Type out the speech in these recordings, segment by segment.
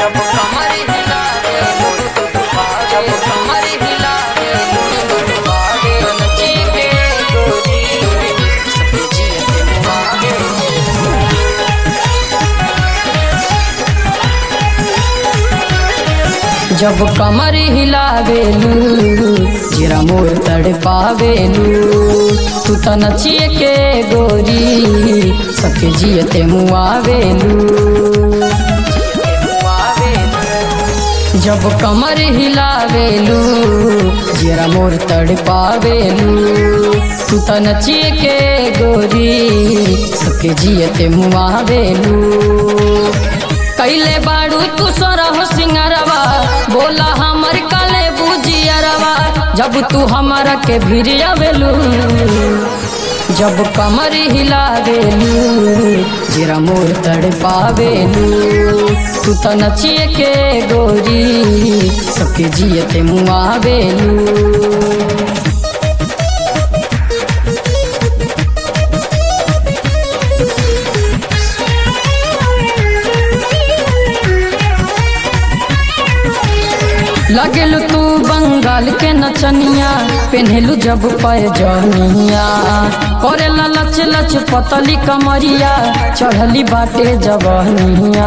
जब कमर हिलावे जब कमर हिलावे नची के गोरी जी मुआवे जब कमर हिलावेलू जीरा मोर तड़ पावेलू तू त नचिए के गोरी सबके जियते मुआवेलू जब कमर हिलावेलू जीरा मोर तड़ पावेलू तू त नचिए के गोरी सबके जियते मुआवेलू कैले बाड़ू तू सरह सिंगरवा बोला हमर काले बुझियरवा जब तू हमारा के भिरियावेलू जब कमर हिलावेलू जीरा मोर तड़ पावेलू तू त नचिए के गोरी सबके जियते मुआवेलू लगेलू तू बंगाल के नचनिया पेन्हेलू जब पैजनिया करेला लच लच पतली कमरिया चढ़ली बाटे जबनिया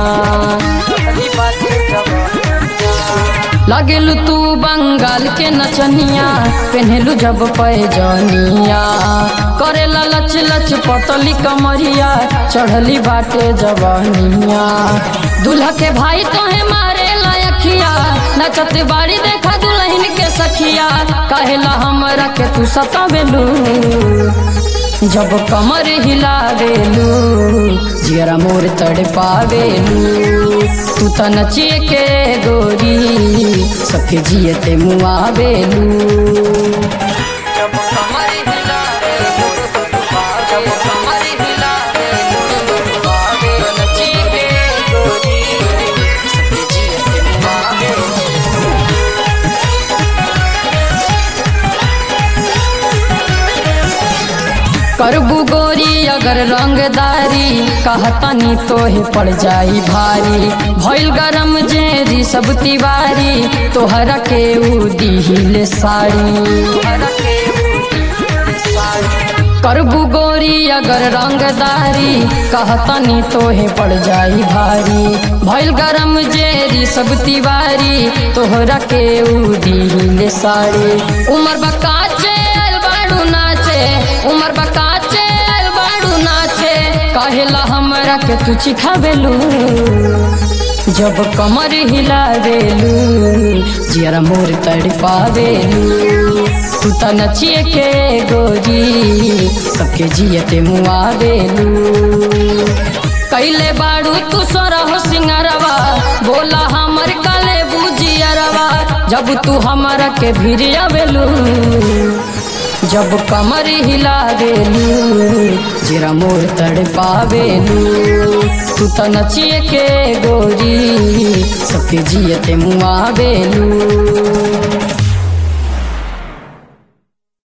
लगेलू तू बंगाल के नचनिया पेन्हेलू जब पैजनिया करेला लच लच पतली कमरिया चढ़ली बाटे जबनिया दूल्हा के भाई तोहे मारे अखिया नचत बाड़ी देखा दुल्हन के सखिया कहेला हमरा के तू सतावेलू जब कमर हिलावेलू जियरा मोर तड़ पावेलू तू त नचिए के गोरी सबके जियते मुआवेलू जब कमर हिलावेलू जब कमर हिलावेलू नचिए के गोरी करबू गोरी अगर रंगदारी कहतनी तोहे पड़ जाई भारी भइल गरम जेरी सब तिवारी तोहरा के उ दिहिले साड़ी करबू गोरी अगर रंगदारी कहतनी तोहे पड़ जाई भारी भइल गरम जेरी सब तिवारी तोहरा के उ दिहिले साड़ी उमर बकाचे बाड़ू नाचे उमर बकाचे बाड़ू नाचे कहेला हमरा के तू चिखावेलू जब कमर हिलावेलू जियरा मोर तड़ पावेलू तू त नचिए के गोरी सबके जियते मुआवेलू कैले बाड़ू तू सरह सिंगरवा बोला हमर काले बुझियरवा जब तू हमारा के भिरियावेलू जब कमर हिलावेलू जीरा मोर तड़ पावेलू तू त नचिए के गोरी सबके जियते मुआवेलू